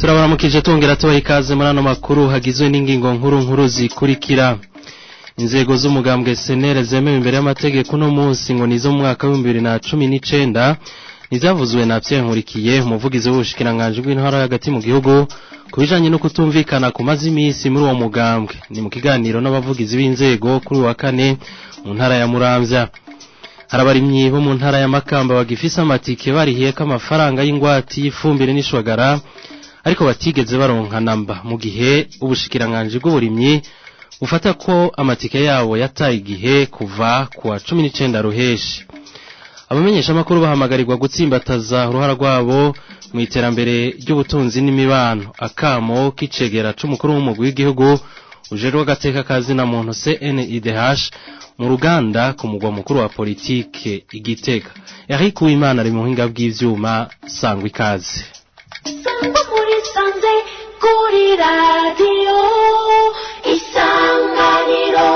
turabaramukije tongera tubaha ikaze muri ano makuru hagizwe n'ingingo nkuru nkuru zikurikira inzego z'umugambwe senere zemewe imbere y'amategeko uno munsi ngo nizo mu mwaka w'ibihumbi bibiri na cumi n'icenda nizavuzwe na Pierre Nkurikiye umuvugizi w'ubushikiranganji bw'intara hagati mu gihugu ku bijanye no kutumvikana kumaze iminsi muri uwo mugambwe ni mu kiganiro n'abavugizi b'inzego kuri uwa kane mu ntara ya Muramvya harabarimyi bo mu ntara ya Makamba bagifise amatike barihiyeko amafaranga y'ingwati y'ifumbire n'ishwagara ariko batigeze baronka namba mu gihe ubushikiranganji bw'uburimyi bufata ko amatike yabo yataye igihe kuva ku wa cumi n'icenda ruheshi abamenyesha amakuru bahamagarirwa gutsimbataza uruhara rwabo mu iterambere ry'ubutunzi n'imibano akamo k'icegera c'umukuru w'umugwi w'igihugu ujejwe agateka kazina muntu CNIDH mu ruganda ku mugwa mukuru wa politike igitega Eric Uwimana ari mu buhinga bw'ivyuma sangwa ikaze sangwa muri sanze kuri radiyo isanganiro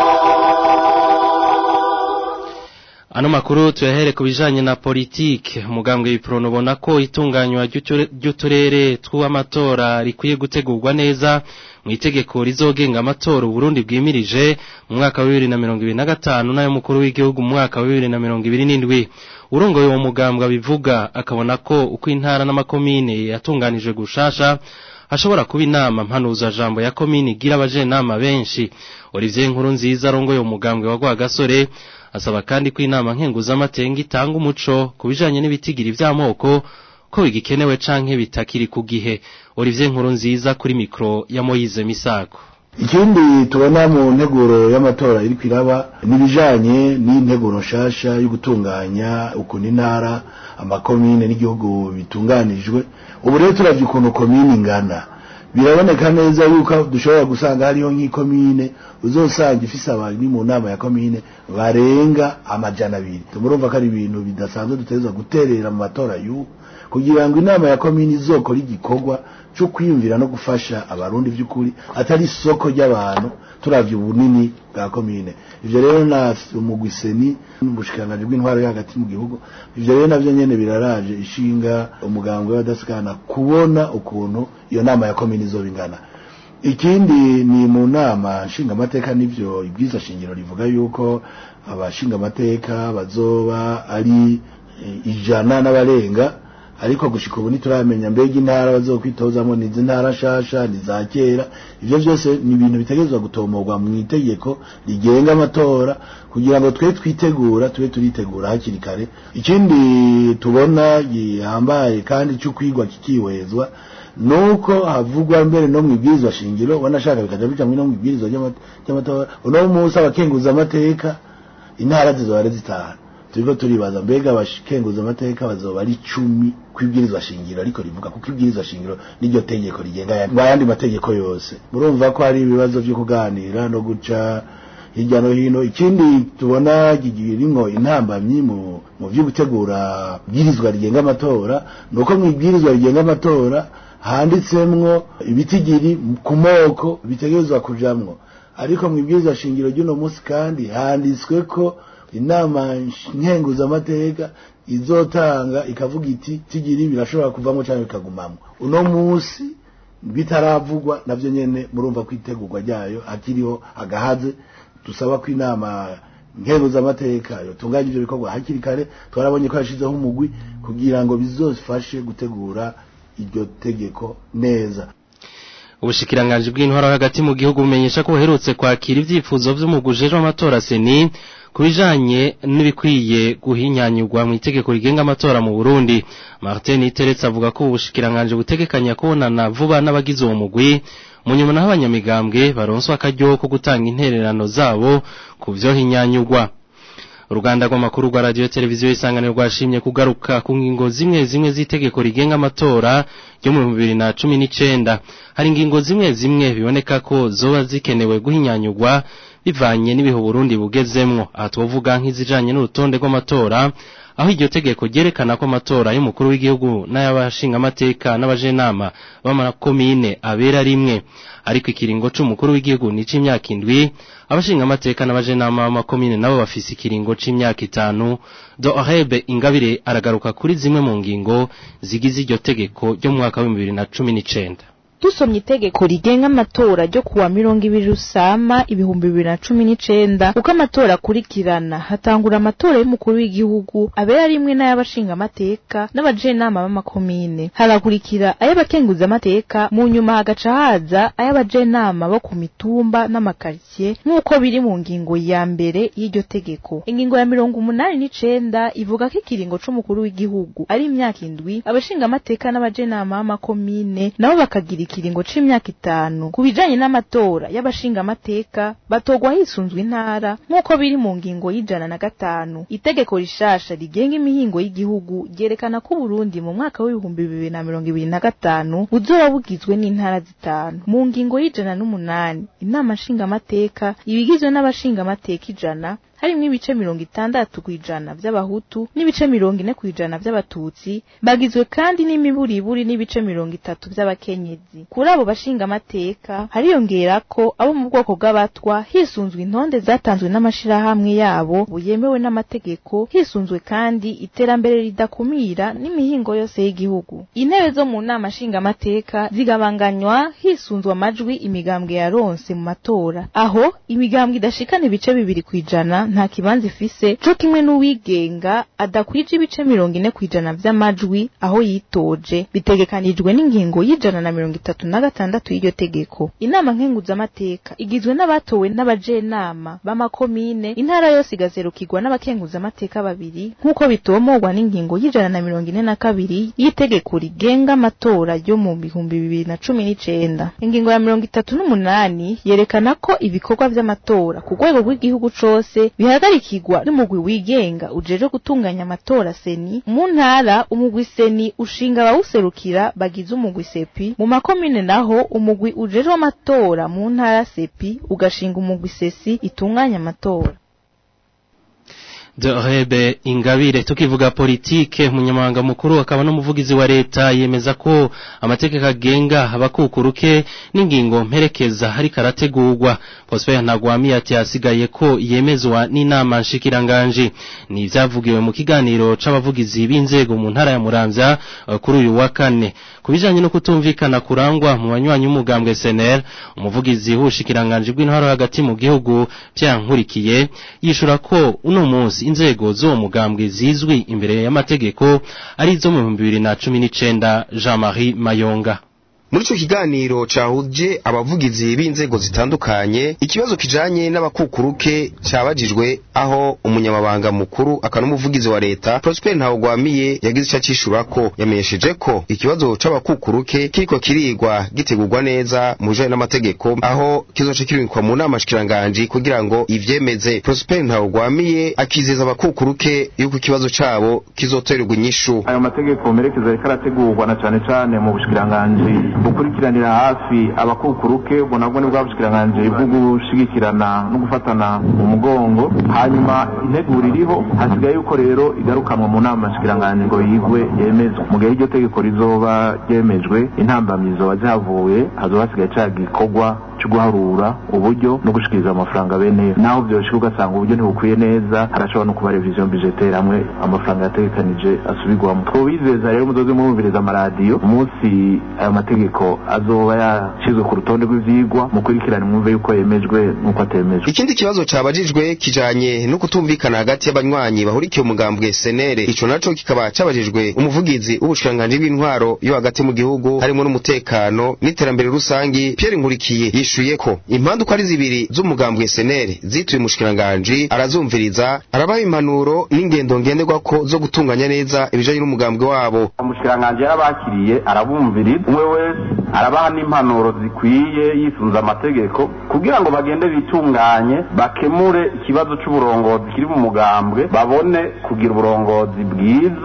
Ano makuru tuyahere ku bijanye na politike umugambwe w'iprono ubona ko itunganywa ry'uturere tw'amatora rikwiye gutegurwa neza mu itegeko rizogenga amatora Burundi bwimirije mu mwaka wa 2025 nayo mukuru w'igihugu mu mwaka wa 2027 urongoye uwo mugambwe bivuga akabona ko uko intara n'amakomine yatunganijwe gushasha hashobora kuba inama mpanuza jambo ya komine igira abajenama benshi Olivier Nkuru nziza arongoye umugambwe wa Rwagasore asaba kandi ko inama nkenguzamatenga itanga umuco ku bijanye n'ibitigiri vy'amoko ko bigikenewe canke bitakiri ku gihe Olivier Nkuru nziza kuri mikro ya Moyize Misago ikindi tubona mu nteguro y'amatora iri kwiraba nibijanye n'integuro nshasha yo gutunganya ukuntu intara amakomine n'igihugu bitunganijwe ubu rero turavye ukuntu komine ingana biraboneka neza yuko dushobora gusanga hariho nk'ikomine uzosanga ifise abantu mu nama ya komine barenga amajana abiri murumva ko ari ibintu bidasanzwe dutegerezwa guterera mu matora y'ubu kugira ngo inama ya komine izokora igikorwa cyo kwiyumvira no gufasha abarundi by'ukuri atari isoko ry'abantu turavye ubunini bwa komine ivyo rero na umugwiseni n'ubushikiranganji bw'intwaro yo hagati mu gihugu ivyo rero navyo nyene biraraje ishinga umugambwe w'abadasikana kubona ukuntu iyo nama ya komine izoba ingana ikindi ni mu nama nshingamateka n'ivyo ibwiza shingiro rivuga yuko abashingamateka bazoba ari ijana n'abarenga ariko gushika ubu ntituramenya mbega intara bazokwitozamo ni ntara nshasha ni za kera ivyo vyose ni ibintu bitegerezwa gutomorwa mu itegeko rigenga amatora kugira ngo twe twitegura tube turitegura hakiri kare ikindi tubona gihambaye kandi cyo kwigwa kikihwezwa nuko havugwa mbere no mu ibwirizwa shingiro wanashaka bikaja bica no mu ibwirizwa ry'amatora uno munsi abakenguza amateka intara zizoba ari zitanu turiko turibaza mbega abakenguza amateka bazoba ari icumi kwibwirizwa shingiro ariko rivuga kuko ibwirizwa shingiro n'iryo tegeko rigenga ayandi mategeko yose murumva ko hari ibibazo vyo kuganira no guca hirya no hino ikindi tubona girimwo intambamyi mu mu vyo gutegura bwirizwa rigenga amatora nuko mu ibwirizwa rigenga amatora handitsemwo ibitigiri ku moko bitegerezwa kujamwo ariko mu ibwirizwa shingiro ry'uno munsi kandi handitswe ko inama nkenguzamateka izotanga ikavuga iti tigiri birashobora kuvamo cyangwa bikagumamo uno munsi bitaravugwa navyo nyene murumva ko itegurwa ryayo hakiriho agahaze dusaba ko inama nkenguzamateka yotunganya ivyo bikorwa hakiri kare twarabonye ko yashizeho umugwi kugira ngo bizofashe gutegura iryo tegeko neza ubushikiranganji bw'intwaro hagati mu gihugu bumenyesha ko buherutse kwakira ivyifuzo vy'umugujejwe amatora seni kubijanye n'ibikwiye guhinyanyurwa mu itegeko rigenga amatora mu Burundi Martin Iteretse avuga ko ubushikiranganji butegekanya kubonana vuba n'abagize uwo mugwi mu nyuma naho abanyamigambwe baronswa akaryo ko gutanga intererano zabo ku vyo hinyanyurwa uruganda rw'amakuru rwa radiyo televiziyo isanganiro rwashimye kugaruka ku ngingo zimwe zimwe z'itegeko rigenga amatora ryo mu bibiri na cumi n'icenda hari ingingo zimwe zimwe biboneka ko zoba zikenewe guhinyanyurwa bivanye n'ibihe Burundi bugezemwo aha twovuga nk'izijanye n'urutonde rw'amatora aho iryo tegeko ryerekana ko amatora y'umukuru w'igihugu n'ay'abashingamateka n'abajenama b'amakomine abera rimwe ariko ikiringo c'umukuru w'igihugu ni c'imyaka indwi abashingamateka n'abajenama b'amakomine nabo bafise ikiringo c'imyaka itanu dohebe ingabire aragaruka kuri zimwe mu ngingo zigize iryo tegeko ryo mu mwaka w'ibihumbi bibiri na cumi n'icenda dusomye itegeko rigenga amatora ryo kuwa mirongo ibiri rusama ibihumbi bibiri na cumi n'icenda uko amatora akurikirana hatangura amatora y'umukuru w'igihugu abera rimwe n'ay'abashingamateka n'abajenama b'amakomine hagakurikira ay'abakenguzamateka mu nyuma hagaca haza ay'abajenama bo ku mitumba n'amakaritsiye nk'uko biri mu ngingo ya mbere y'iryo tegeko ingingo ya mirongo umunani n'icenda ivuga ko ikiringo c'umukuru w'igihugu ari imyaka indwi abashingamateka n'abajenama b'amakomine nabo bakagira ikiringo c'imyaka itanu ku bijanye n'amatora y'abashingamateka batogwa hisunzwe intara nk'uko biri mu ngingo y'ijana na gatanu itegeko rishasha rigenga imihingo y'igihugu ryerekana ko Burundi mu mwaka w'ibihumbi bibiri na mirongo ibiri na gatanu buzoba bugizwe n'intara zitanu mu ngingo y'ijana n'umunani inama nshingamateka ibigizwe n'abashingamateka ijana harimwo ibice mirongo itandatu kw'ijana vy'abahutu n'ibice mirongo ine kw'ijana vy'abatutsi bagizwe kandi n'imiburiburi n'ibice mirongo itatu vy'abakenyezi kuri abo bashingamateka hariyongerako abo mu bwoko bw'abatwa hisunzwe intonde zatanzwe n'amashirahamwe yabo buyemewe n'amategeko hisunzwe kandi iterambere ridakumira n'imihingo yose y'igihugu intebe zo mu nama nshingamateka zigabanganywa hisunzwe amajwi imigambwe yaronse mu matora aho imigambwe idashikana ibice bibiri kw'ijana nta kibanza ifise co kimwe n'uwigenga adakwije ibice mirongo ine kw'ijana vy'amajwi aho yitoje bitegekanijwe n'ingingo y'ijana na mirongo itatu na gatandatu y'iryo tegeko inama nkenguzamateka igizwe n'abatowe n'abajenama b'amakomine intara yose igazerukirwa n'abakenguzamateka babiri nk'uko bitomorwa n'ingingo y'ijana na mirongo ine na kabiri y'itegeko rigenga amatora ryo mu bihumbi bibiri na cumi n'icenda ingingo ya mirongo itatu n'umunani yerekana ko ibikorwa vy'amatora ku rwego rw'igihugu cose bihagarikirwa n'umugwi wigenga ujeje gutunganya amatora seni mu ntara umugwi seni ushinga abawuserukira bagize umugwi sepi mu makomine naho umugwi ujejwe amatora mu ntara sepi ugashinga umugwi sesi itunganya amatora Dorebe ingabire tukivuga politike umunyamabanga mukuru akaba n'umuvugizi wa leta yemeza ko amategeko agenga abakukuruke n'ingingo mperekeza hari karategurwa Prosper Ntagwami ati hasigaye ko yemezwa n'inama nshikiranganje ni ivyavugiwe mu kiganiro c'abavugizi b'inzego mu ntara ya Muramvya uh, kuri uyu wa kane kubijanye no kutumvikana kurangwa mu banywanyi umugambwe SNL umuvugizi w'ubushikiranganje bw'intwaro hagati mu gihugu vyankurikiye yishura ko uno munsi inzego zo mugambwe zizwi imbere y'amategeko ari zo mu 2019 Jean-Marie Mayonga muri ico kiganiro cahuje abavugizi b'inzego zitandukanye ikibazo kijanye n'abakukuruke cabajijwe aho umunyamabanga mukuru akaba n'umuvugizi wa leta Prosper Ntawugwamiye yagize ico acishurako yamenyesheje ko ikibazo c'abakukuruke kiriko kirigwa gitegurwa neza mu bijanye n'amategeko aho kizoca kirungikwa mu nama shikiranganji kugira ngo ivyemeze Prosper Ntawugwamiye akizeza abakukuruke yuko ikibazo cabo kizoterwa inyishu ayo mategeko merekeza ariko arategurwa na cane cane mu bushikiranganji gukurikiranira hafi abakukuruke ubwo nabwo ni bwa bushikiranganji bwo gushigikirana no gufatana umugongo hanyuma integuro iriho hasigaye yuko rero igarukanwa mu nama nshikiranganji ngo yigwe yemezwe mu gihe iryo tegeko rizoba ryemejwe intambamyi zoba zihavuye hazoba hasigaye ca gikorwa cyo guharura uburyo no gushikiriza amafaranga beneyo naho vyoshika ugasanga uburyo ntibukwiye neza harashobora no kuba revision budgetaire hamwe amafaranga yategekanije asubirwamo twobizeza rero muzoze murumviriza amaradiyo umunsi ayo mategeko azoba yashizwe ku rutonde rw'ivyigwa mukurikirane mwumve yuko yemejwe n'uko atemejwe ikindi kibazo cabajijwe kijanye no kutumvikana hagati y'abanywanyi bahurikiye umugambwe senere ico naco kikaba cabajijwe umuvugizi w'ubushikiranganji bw'intwaro yo hagati mu gihugu harimo n'umutekano n'iterambere rusangi Pierre Nkurikiye yishuye ko impande uko ari zibiri z'umugambwe senere zituye umushikiranganji arazumviriza arabaha impanuro n'ingendo ngenderwako zo gutunganya neza ibijanye n'umugambwe wabo umushikiranganji yarabakiriye arabumviriza umwe wese arabaha n'impanuro zikwiye yisunze amategeko kugira ngo bagende bitunganye bakemure ikibazo c'uburongozi kiri mu mugambwe babone kugira uburongozi bwiza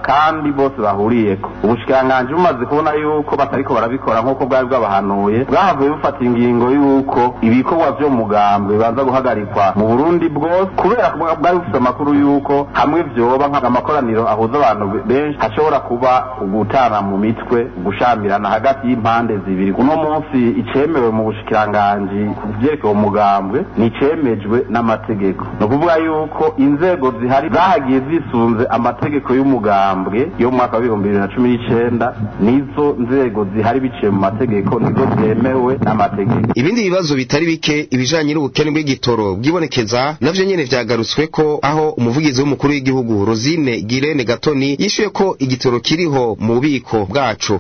kandi bose bahuriyeko ubushikiranganji bumaze kubona yuko batariko barabikora nk'uko bwari bwabahanuye bwahavuye bufata ingingo yuko ibikorwa vyo mu mugambwe bibanza guhagarikwa mu burundi bwose kubera ko bwari bufite amakuru yuko hamwe vyoba nk'amakoraniro ahuza abantu benshi hashobora kuba ugutana mu mitwe gushamirana hagati y'impande zibiri uno munsi icemewe mu bushikiranganji ku vyerekeye umugambwe nicemejwe n'amategeko ni ukuvuga yuko inzego zihari zahagiye zisunze amategeko y'umugambwe yo mu mwaka w'ibihumbi bibiri na cumi n'icenda nizo nzego zihari biciye mu mategeko nizo zemewe n'amategeko ibindi bibazo bitari bike ibijanye n'ubukene bw'igitoro bwibonekeza navyo nyene vyagarutswe ko aho umuvugizi w'umukuru w'igihugu Rosine Girene Gatoni yishuye ko igitoro kiriho mu bubiko bwaco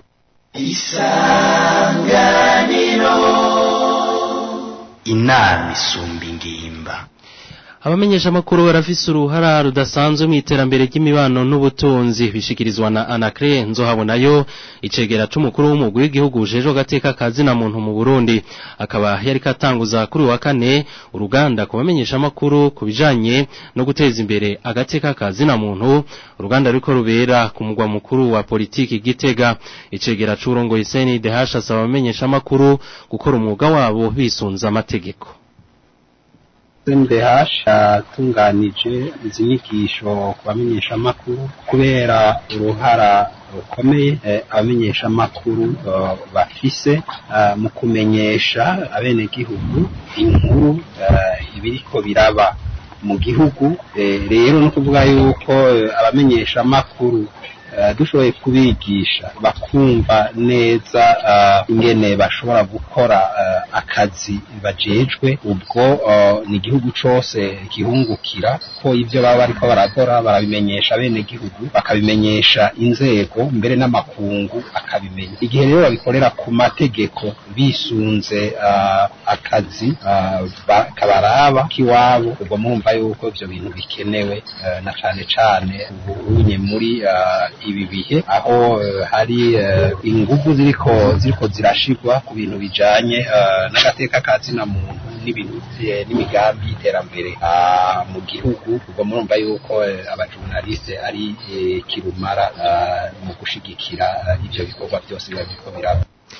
inama isumba ingimba abamenyesha amakuru barafise uruhara rudasanzwe mu iterambere ry'imibano n'ubutunzi bishikirizwa na Anacre nzohabonayo icegera c'umukuru w'umugwi w'igihugu ujejwe agateka kazi na muntu mu Burundi akaba yari katanguza kuri wa kane uruganda ku bamenyesha amakuru ku bijanye no guteza imbere agateka kazi na muntu uruganda ruriko rubera ku mugwa mukuru wa politiki Gitega icegera c'urongoye CNDH asaba abamenyesha amakuru gukora umwuga wabo bisunza amategeko SNDH yatunganije izi nyigisho ku bamenyeshamakuru kubera uruhara rukomeye eh, abamenyeshamakuru eh, bafise eh, mu kumenyesha abenegihugu inkuru eh, ibiriko biraba mu gihugu eh, rero no kuvuga yuko eh, abamenyeshamakuru eh, dushoboye kubigisha bakumva neza eh, ingene bashobora gukora eh, akazi bajejwe ubwo eh, ni igihugu cose gihungukira ko ivyo baba bariko barakora barabimenyesha bene gihugu bakabimenyesha inzego mbere n'amakungu akabimenya igihe rero babikorera ku mategeko bisunze eh, akazi eh, ba- kabaraba k'iwabo ubwo murumva yuko ivyo bintu bikenewe eh, na cane cane ubunye muri eh, ibi bihe aho eh, hari eh, ingufu ziriko ziriko zirashirwa ku bintu bijanye eh, n'agateka ka zina muntu n'ibintu vye- n'imigambi y'iterambere ah, mu gihugu ubwo murumva yuko eh, abajurnaliste ari eh, kirumara ah, mu gushigikira eh, ivyo bikorwa byose biba biriko biraba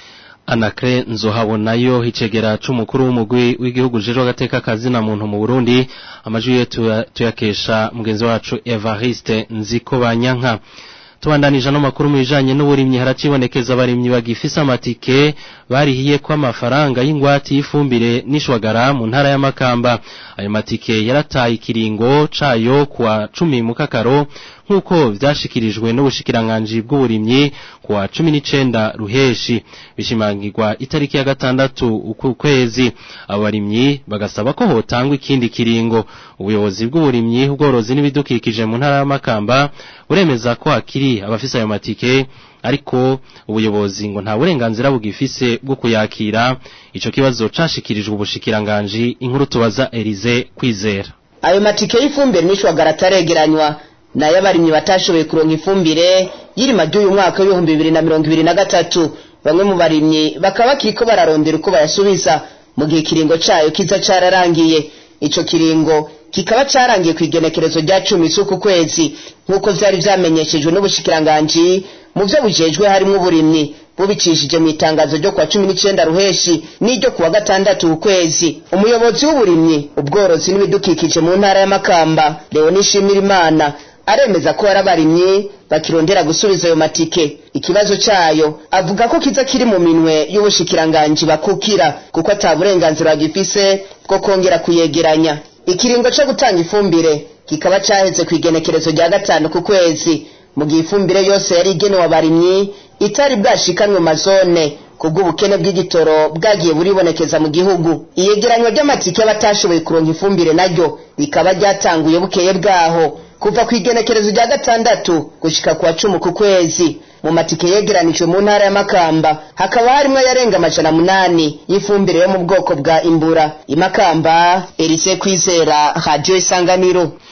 Anacre nzohabonayo icegera c'umukuru w'umugwi w'igihugu ujejwe agateka kazi na muntu mu Burundi amajwi ye tuya- tuyakesha mugenzi wacu Evariste Nziko Banyanka tubandanije no makuru mu bijanye n'uburimyi haracibonekeza abarimyi bagifise amatike barihiye ko amafaranga y'ingwati y'ifumbire n'ishwagara mu ntara ya Makamba ayo matike yarataye ikiringo cayo kwa cumi mu kakaro nk'uko vyashikirijwe n'ubushikiranganji bw'uburimyi kwa cumi n'icenda ruheshi bishimangirwa itariki ya gatandatu uku kwezi abo barimyi bagasaba ko hotangwa ikindi kiringo ubuyobozi bw'uburimyi ubworozi n'ibidukikije mu ntara ya Makamba buremeza ko hakiri abafise ayo matike ariko ubuyobozi ngo nta burenganzira bugifise bwo kuyakira ico kibazo cashikirijwe ubushikiranganji inkuru tubaza Elize kwizera ayo matike y'ifumbire n'ishwagara ataregeranywa nayo abarimyi batashoboye kuronka ifumbire y'irima ry'uyu mwaka w'ibihumbi bibiri na mirongo ibiri na gatatu bamwe mu barimyi bakaba bakiriko bararondera uko bayasubiza mu gihe ikiringo cayo kiza cararangiye ico kiringo kikaba carangiye ku igenekerezo rya cumi z'uku kwezi nk'uko vyari vyamenyeshejwe n'ubushikiranganji mu vyo bujejwe harimwo uburimyi bubicishije mu itangazo ryo kwa cumi n'icenda ruheshi n'iryo kuwa gatandatu ukwezi umuyobozi w'uburimyi ubworozi n'ibidukikije mu ntara ya makamba leoni shimirimana aremeza ko hari abarimyi bakirondera gusubiza ayo matike ikibazo cayo avuga ko kiza kiri mu minwe y'ubushikiranganji bakukira kuko ata burenganzira bagifise bwo kongera kuyegeranya ikiringo co gutanga ifumbire kikaba caheze ku igenekerezo rya gatanu ku kwezi mu gihe ifumbire yose yari igenewe abarimyi itari bwashikanwe mazone kubw'ubukene bw'igitoro bwagiye buribonekeza mu gihugu iyegeranywa ry'amatike y'abatashoboye kuronka ifumbire naryo rikaba ryatanguye bukeye bwaho kuva ku igenekerezo rya gatandatu gushika ku wa cumi ku kwezi mu matike yegeranijwe mu ntara ya makamba hakaba harimwo ayarenga amajana munani y'ifumbire yo mu bwoko bwa imbura imakamba erise kwizera radiyo isanganiro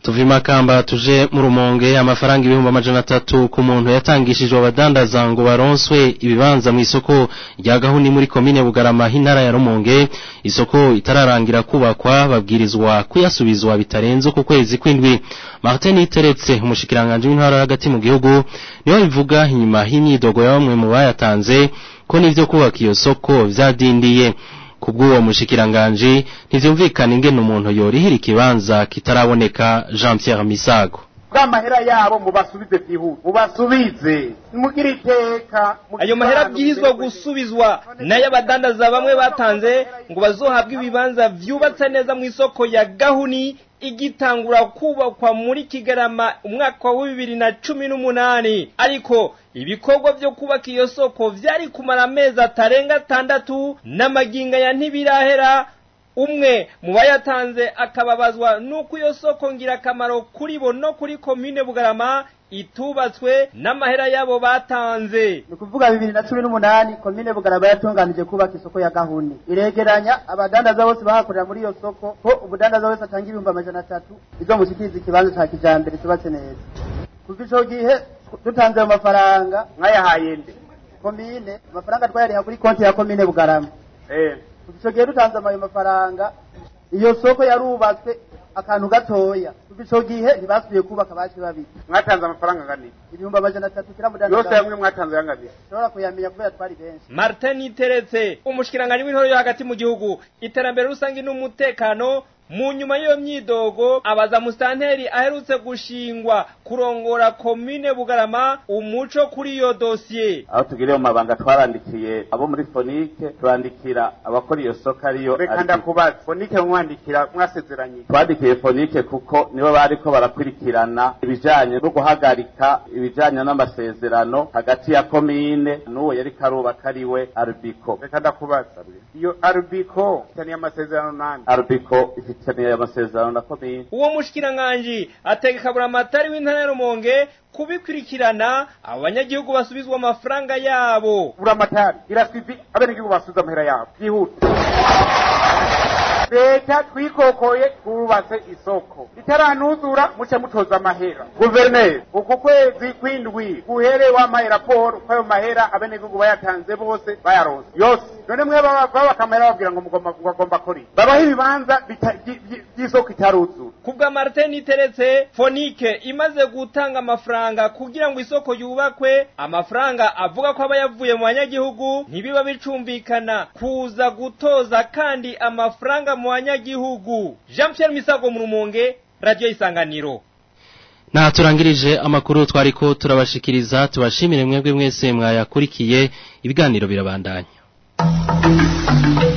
tuva imakamba tuje mu rumonge amafaranga ibihumbi amajana atatu ku muntu yatangishijwe abadandaza ngo baronswe ibibanza mu isoko rya gahuni muri komine bugarama h'intara ya rumonge isoko itararangira kubakwa babwirizwa kuyasubizwa bitarenze ku kwezi kw'indwi martin iteretse umushikiranganje w'intara hagati mu gihugu niwe bivuga inyuma y'imyidogo ya bamwe mu bayatanze ko n'ivyo kubaka iyo soko vyadindiye kubw'uwo mushikiranganje ntivyumvikana ingene umuntu yorihira ikibanza kitaraboneka Jean Pierre Misago bw'amahera yabo mubasubize byihuse mubasubize mugire iteka ayo mahera abwirizwa gusubizwa nayo abadandaza bamwe batanze ngo bazohabwe ibibanza vyubatse neza mu isoko ya gahuni igitangura kubakwa muri kigarama umwaka wa bibiri na cumi n'umunani ariko ibikorwa vyo kubaka iyo soko vyari kumara amezi atarenga atandatu n'amaginga ya ntibirahera umwe mu bayatanze akababazwa n'uko iyo soko ngirakamaro kuri bo no kuri komine bugarama itubatswe n'amahera yabo batanze ni ukuvuga bibiri na cumi n'umunani komine bugarama yatunganije kubaka isoko ya gahuni iregeranya abadandaza bose bahakorera muri iyo soko ko umudandaza wese atanga ibihumbi amajana atatu izo mushyikiriza ikibanza cya kijambere cyubatse neza kuva ico gihe dutanze ayo mafaranga mwayahaye nde komine amafaranga twayariha kuri konti ya komine bugarama eh kuva ico gihe dutanze ayo mafaranga iyo soko yarubatswe akantu gatoya kuva ico gihe ntibasubiye kubaka baci babiri mwatanze amafaranga angana iki ibihumbi amajana atatu kira mudandaza yose hamwe mwatanze yangana iki ushobora kuyamenya kubera twari benshi martin iteretse umushikiranganje w'intore yo hagati mu gihugu iterambere rusange n'umutekano mu nyuma y'iyo myidogo abaza musitanteri aherutse gushingwa kurongora komine bugarama umuco kuri iyo dosiye aho tugiriye mu mabanga twarandikiye abo muri fonike turandikira abakora iyo soko ariyo reka ndakubaza fonike mwandikira mwasezeranye twandikiye fonike kuko nibo bariko barakurikirana ibijanye no guhagarika ibijanye n'amasezerano hagati ya komine n'uwo yariko arubaka ariwe arbiko reka ndakubaza iyo arbiko ifitaniye amasezerano nani arbiko ifitaniye amasezerano na komine uwo mushikiranganje ategeka buramatari w'intara ya rumonge kubikurikirana abanyagihugu basubizwa amafaranga yabo buramatari iraswivi abenegihugu basubiza amahera yabo byihuta leta twikokoye twubatse isoko itaranuzura muce mutoza amahera guverineri uku kwezi kw'indwi guhere wamaye raporo ko ayo mahera abenegihugu bayatanze bose bayaronse yose none mwe babaka amahera babwira ngo mugomba mugomba kuri babaho ibibanza by'isoko itaruzura kubwa martin iteretse fonike imaze gutanga amafaranga kugira ngo isoko yubakwe amafaranga avuga ko aba yavuye mu banyagihugu ntibiba bicumvikana kuza gutoza kandi amafaranga mu banyagihugu jean pierre misago mu rumonge radiyo isanganiro Naha turangirije amakuru twariko turabashikiriza tubashimire mwebwe mwese mwayakurikiye ibiganiro birabandanya